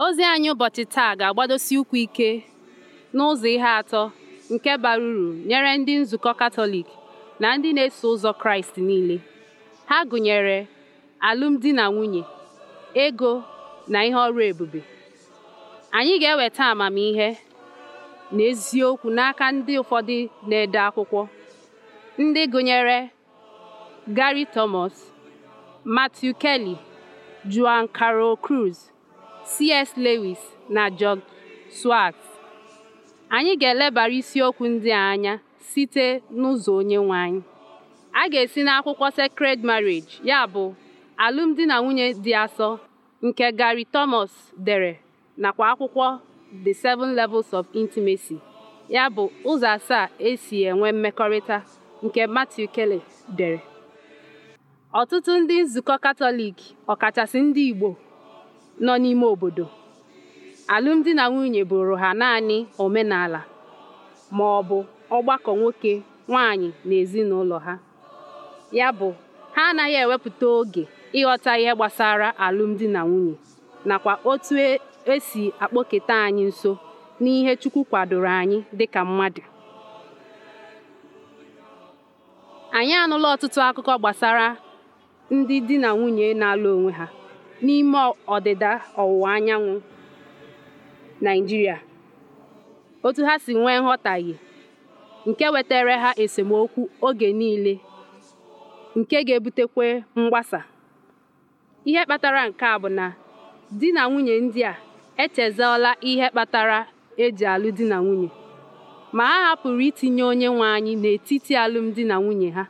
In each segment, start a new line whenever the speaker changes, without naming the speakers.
Ozi anyị ụbọchị taa ga-agbadosi ụkwụ ike n'ụzọ ihe atọ nke bara uru nyere ndị nzukọ Katọlik na ndị na-eso ụzọ Kraịst niile. Ha gụnyere alụmdi na nwunye, ego na ihe ọrụ ebube. Anyị ga-eweta amamihe na eziokwu n'aka ndị ụfọdụ na-ede akwụkwọ, ndị gụnyere Gary Thomas, Matthew Kelly, Joan Carol Cruz, C.S. Lewis na George Swartz. Anyị ga-elebara isiokwu ndị a anya site n'ụzọ Onyenwe anyị. A ga-esi n'akwụkwọ Sacred Marriage ya bụ alụmdi na nwunye dị asọ nke Gary Thomas dere nakwa akwụkwọ The Seven Levels of Intimacy ya bụ ụzọ asaa esi enwe mmekọrịta nke Matthew Kelly dere. Ọtụtụ ndị nzukọ Katọlik ọkachasị ndị Igbo nọ n'ime obodo, alụmdi na nwunye bụrụ ha naanị omenala ma ọ bụ ọgbakọ nwoke nwanyị na ezinụlọ ha. Ya bụ, ha anaghị ewepụta oge ịghọta ihe gbasara alụmdi na nwunye nakwa otu esi akpọketa anyị nso n'ihe Chukwu kwadoro anyị dịka mmadụ. Anyị anụla ọtụtụ akụkọ gbasara ndị di na nwunye na-alụ onwe ha n'ime ọdịda ọwụwa anyanwụ Naịjirịa, otu ha si nwee nghọtahie nke wetara ha esemokwu oge niile nke ga-ebutekwa mgbasa. Ihe kpatara nke a bụ na di na nwunye ndị a echezọọla ihe kpatara eji alụ di na nwunye ma ha hapụrụ itinye Onyenwe anyị n'etiti alụmdi na nwunye ha.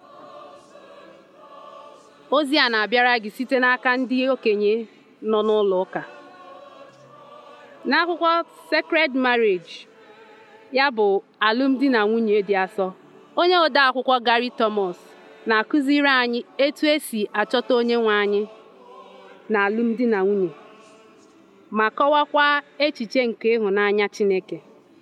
Ozi a na-abịara gị site n'aka ndị okenye nọ n'ụlọ ụka. N'akwụkwọ Sacred Marriage ya bụ alụmdi na nwunye dị asọ, onye odeakwụkwọ Gary Thomas na-akụziri anyị etu esi achọta Onyenwe anyị na alụmdi na nwunye ma kọwakwa echiche nke ịhụnanya Chineke.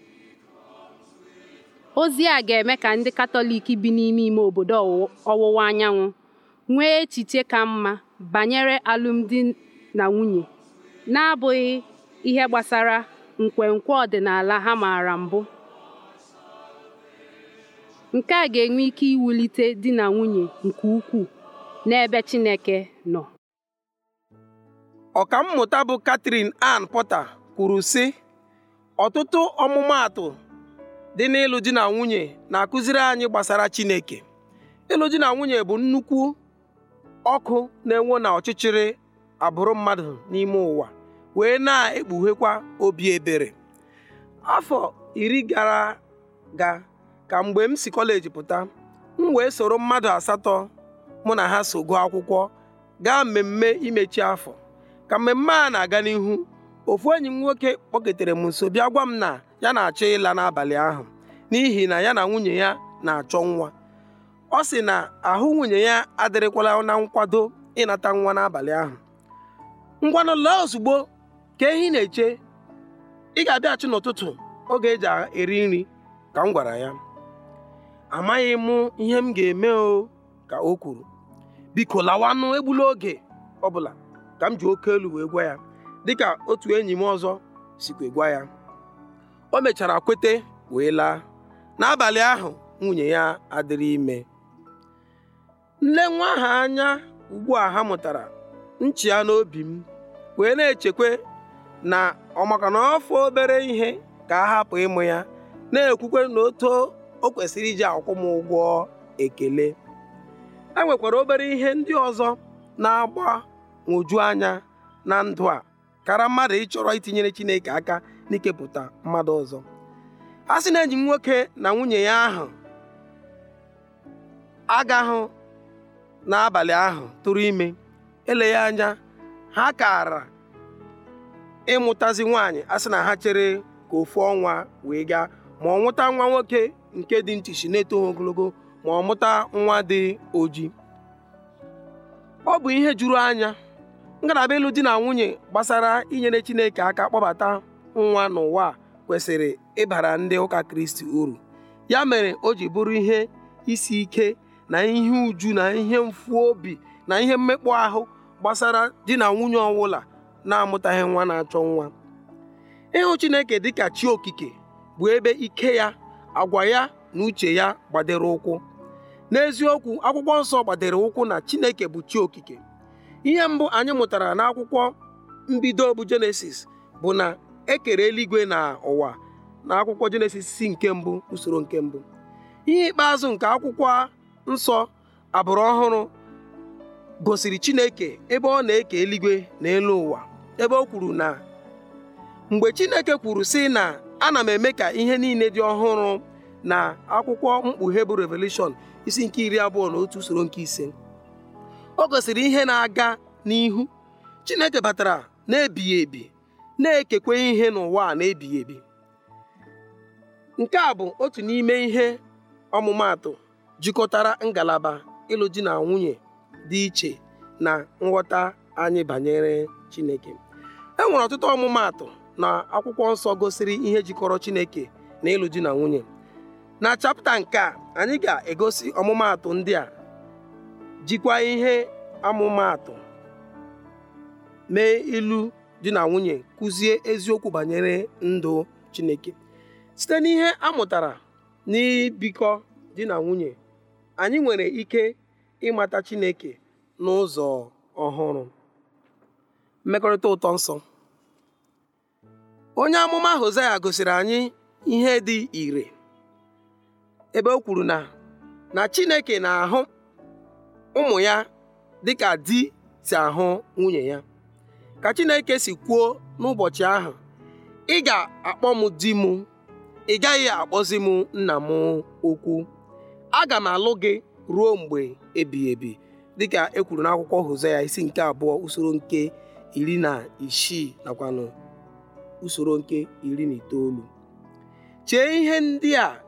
Ozi a ga-eme ka ndị Katọlik bi n'ime ime obodo ọwụwa anyanwụ nwee echiche ka mma banyere alụmdi na nwunye na-abụghị ihe gbasara nkwenkwe ọdịnala ha maara mbụ. Nke a ga-enwe ike iwulite di na nwunye nke ukwuu n'ebe Chineke nọ.
Ọkammụta bụ Catherine Ann Porter kwuru sị ọtụtụ ọmụmaatụ dị n'ịlụ di na nwunye na-akụziri anyị gbasara Chineke. Ịlụ di na nwunye bụ nnukwu ọkụ na-enwu na ọchịchịrị agbụrụ mmadụ n'ime ụwa wee na-ekpughekwa obi ebere. Afọ iri gara aga ka mgbe m si kọleji pụta m wee soro mmadụ asatọ mụ na ha so gụọ akwụkwọ gaa mmemme imechi afọ ka mmemme a na-aga n'ihu ofu enyi m nwoke kpọketere m nso bịa gwa m na ya na-achọ ịla n'abalị ahụ n'ihi na ya na nwunye ya na-achọ nwa ọ sị na ahụ nwunye ya adịrịkwala na nkwado ịnata nwa n'abalị ahụ ngwanụ laa ozugbo ka ehi na-eche ị ga-abịaghachi n'ụtụtụ oge eji eri nri ka m gwara ya amaghị m ihe m ga-eme o ka o kwuru biko lawanụ egbula oge ọbụla ka m ji oke elu wee gwa ya dịka otu enyi m ọzọ sikwe gwa ya o mechara kwete wee laa n'abalị ahụ nwunye ya adịrị ime nle nwa ahụ anya ugbu a ha mụtara nchi ya n'obi m wee na-echekwe na ọ maka na ọfọ obere ihe ka a hapụ ịmụ ya na-ekwukwe na oto o kwesịrị iji akwụ m ụgwọ ekele e nwekwara obere ihe ndị ọzọ na-agbagwoju anya na ndụ a kara mmadụ ịchọrọ itinyere Chineke aka n'ikepụta mmadụ ọzọ a sị na enyi m nwoke na nwunye ya ahụ agahụ n'abalị ahụ tụrụ ime eleghị anya ha kara ịmụtazi nwaanyị a sị na ha chere ka ofu ọnwa wee gaa ma ọ mụta nwa nwoke nke dị ntịchi na-etoghị ogologo ma ọ mụta nwa dị oji ọ bụ ihe juru anya ngalaba ịlụ di na nwunye gbasara inyere Chineke aka kpọbata nwa n'ụwa kwesịrị ịbara ndị ụka Kristi uru ya mere o ji bụrụ ihe isi ike na ihe uju na ihe mfu obi na ihe mmekpọ ahụ gbasara di na nwunye ọwụla na-amụtaghị nwa na-achọ nwa ịhụ Chineke dịka chi okike bụ ebe ike ya agwa ya na uche ya gbadere ụkwụ n'eziokwu akwụkwọ nsọ gbadere ụkwụ na Chineke bụ chi okike ihe mbụ anyị mụtara n'akwụkwọ mbido bụ Jenesis bụ na ekere eluigwe na ụwa na akwụkwọ Jenesis si nke mbụ usoro nke mbụ ihe ikpeazụ nke akwụkwọ nsọ abụrụ ọhụrụ gosiri Chineke ebe ọ na-eke eluigwe na elu ụwa ebe o kwuru na mgbe Chineke kwuru sị na ana m eme ka ihe niile dị ọhụrụ na akwụkwọ mkpughe bụ Revelation isi nke iri abụọ na otu usoro nke ise o gosiri ihe na-aga n'ihu Chineke batara na-ebighị ebi na-ekekwe ihe n'ụwa a na-ebighị ebi nke a bụ otu n'ime ihe ọmụmaatụ jikọtara ngalaba ịlụ di na nwunye dị iche na nghọta anyị banyere Chineke e nwere ọtụtụ ọmụmaatụ na akwụkwọ nsọ gosiri ihe jikọrọ Chineke na ịlụ di na nwunye na chapta nke a anyị ga-egosi ọmụmaatụ ndị a jikwa ihe amụmaatụ mee ilu di na nwunye kụzie eziokwu banyere ndụ Chineke site n'ihe a mụtara n'ibikọ di na nwunye anyị nwere ike ịmata Chineke n'ụzọ ọhụrụ mmekọrịta ụtọ nsọ onye amụma Hosea gosiri anyị ihe dị ire ebe o kwuru na na Chineke na-ahụ ụmụ ya dịka di si ahụ nwunye ya ka Chineke si kwuo n'ụbọchị ahụ ị ga-akpọ m di m ị gaghị akpọzi m nna m okwu aga m alụ gị ruo mgbe ebighị ebi dịka e kwuru n'akwụkwọ Hosea isi nke abụọ usoro nke iri na isii nakwanụ usoro nke iri na itoolu chee ihe ndị a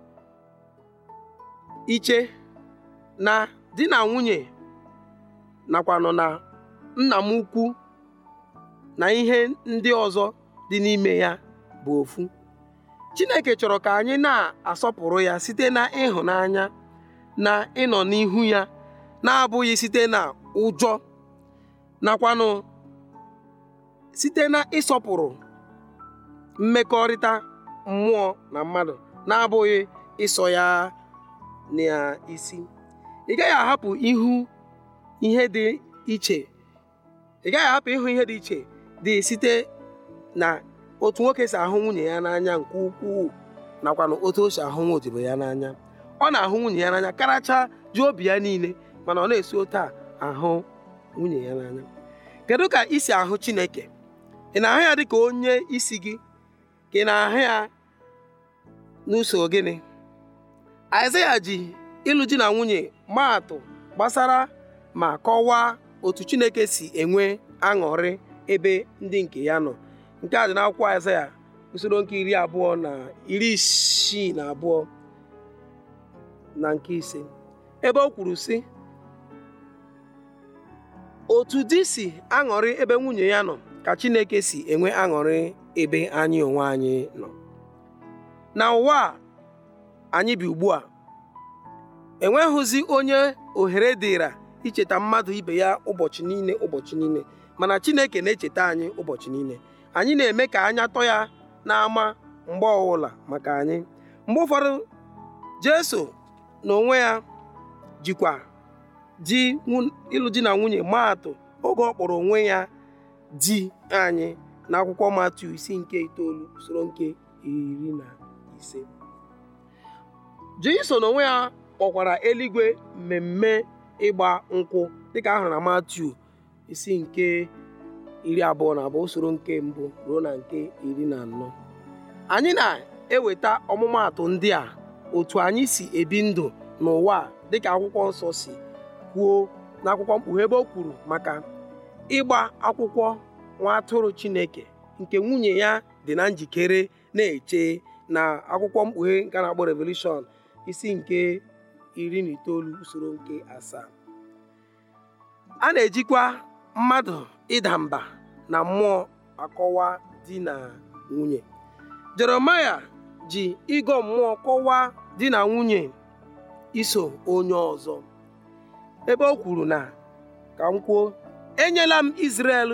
iche na di na nwunye nakwanụ na nna m ukwu na ihe ndị ọzọ dị n'ime ya bụ ofu Chineke chọrọ ka anyị na-asọpụrụ ya site na ịhụnanya na ịnọ n'ihu ya na-abụghị site na ụjọ nakwanụ site na ịsọpụrụ mmekọrịta mmụọ na mmadụ na-abụghị ịsọ ya n'isi ị gaghị ahapụ ihu ihe dị iche ị gaghị ahapụ ịhụ ihe dị iche dị site na otu nwoke si ahụ nwunye ya n'anya nke ukwuu nakwa na otu o si ahụ nwa odibo ya n'anya ọ na-ahụ nwunye ya n'anya karacha ji obi ya niile mana ọ na-esi otu a ahụ nwunye ya n'anya kedu ka ị si ahụ Chineke ị na-ahụ ya dịka onye isi gị ka ị na-ahụ ya n'usoro gịnị Aịzaya ji ịlụ di na nwunye maa atụ gbasara ma kọwaa otu Chineke si enwe aṅụrị ebe ndị nke ya nọ nke a dị n'akwụkwọ Aịzaya usoro nke iri abụọ na iri isii na abụọ na nke ise ebe o kwuru sị otu di si aṅụrị ebe nwunye ya nọ ka Chineke si enwe aṅụrị ebe anyị onwe anyị nọ na ụwa a anyị bi ugbu a enweghịzi onye ohere dịra icheta mmadụ ibe ya ụbọchị niile ụbọchị niile mana Chineke na-echeta anyị ụbọchị niile anyị na-eme ka anya tọ ya n'ama mgbe ọbụla maka anyị mgbe ụfọdụ Jesu na onwe ya jikwa di ịlụ di na nwunye maa atụ oge ọ kpọrọ onwe ya di anyị n'akwụkwọ Matiu isi nke itoolu usoro nke iri na ise Jesu na onwe ya kpọkwara eluigwe mmemme ịgba nkwụ dịka ahụrụ na Matiu isi nke iri abụọ na abụọ usoro nke mbụ ruo na nke iri na anọ anyị na-eweta ọmụmaatụ ndị a otu anyị si ebi ndụ n'ụwa a dịka akwụkwọ nsọ si kwuo n'akwụkwọ mkpughe ebe o kwuru maka ịgba akwụkwọ nwa atụrụ Chineke nke nwunye ya dị na njikere na-eche na akwụkwọ mkpughe nke na-akpọ Revelation isi nke iri na itoolu usoro nke asaa a na-ejikwa mmadụ ịda mba na mmụọ akọwa di na nwunye Jeremaya ji ịgọ mmụọ kọwaa di na nwunye iso onye ọzọ ebe o kwuru na ka m kwuo enyela m Izrel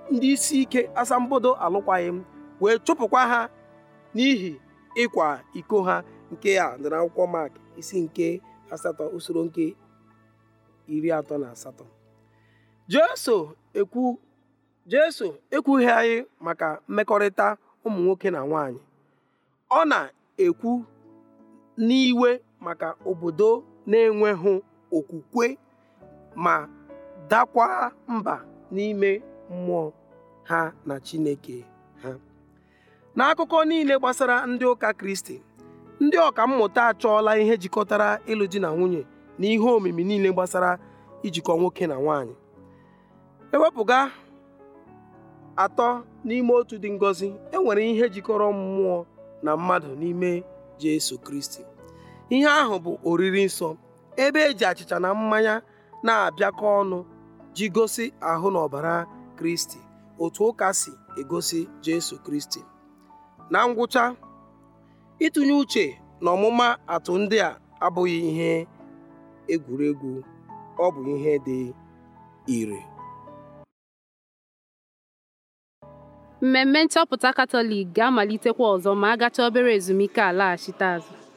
ndị isi ike asambodo alụkwaghị m wee chụpụkwa ha n'ihi ịkwa iko ha nke a dị n'akwụkwọ Mak isi nke asatọ usoro nke iri atọ na asatọ Jeso ekwu Jeso ekwughị anyị maka mmekọrịta ụmụ nwoke na nwanyị ọ na-ekwu n'iwe maka obodo na-enweghị okwukwe ma dakwa mba n'ime mmụọ ha na Chineke ha n'akụkọ niile gbasara ndị ụka Kristi ndị ọka mmụta achọọla ihe jikọtara ịlụ di na nwunye na ihe omimi niile gbasara ijikọ nwoke na nwanyị ewepụga atọ n'ime otu dị ngọzi enwere ihe jikọrọ mmụọ na mmadụ n'ime Jesu Kristi ihe ahụ bụ oriri nsọ ebe eji achịcha na mmanya na-abịakọ ọnụ ji gosi ahụ na ọbara Kristi otu ụka si egosi Jesu Kristi na ngwụcha ịtụnye uche na ọmụma atụ ndị a abụghị ihe egwuregwu ọ bụ ihe dị ire
mmemme nchọpụta katọlik ga-amalitekwa ọzọ ma a gachaa obere ezumike alaghachite azụ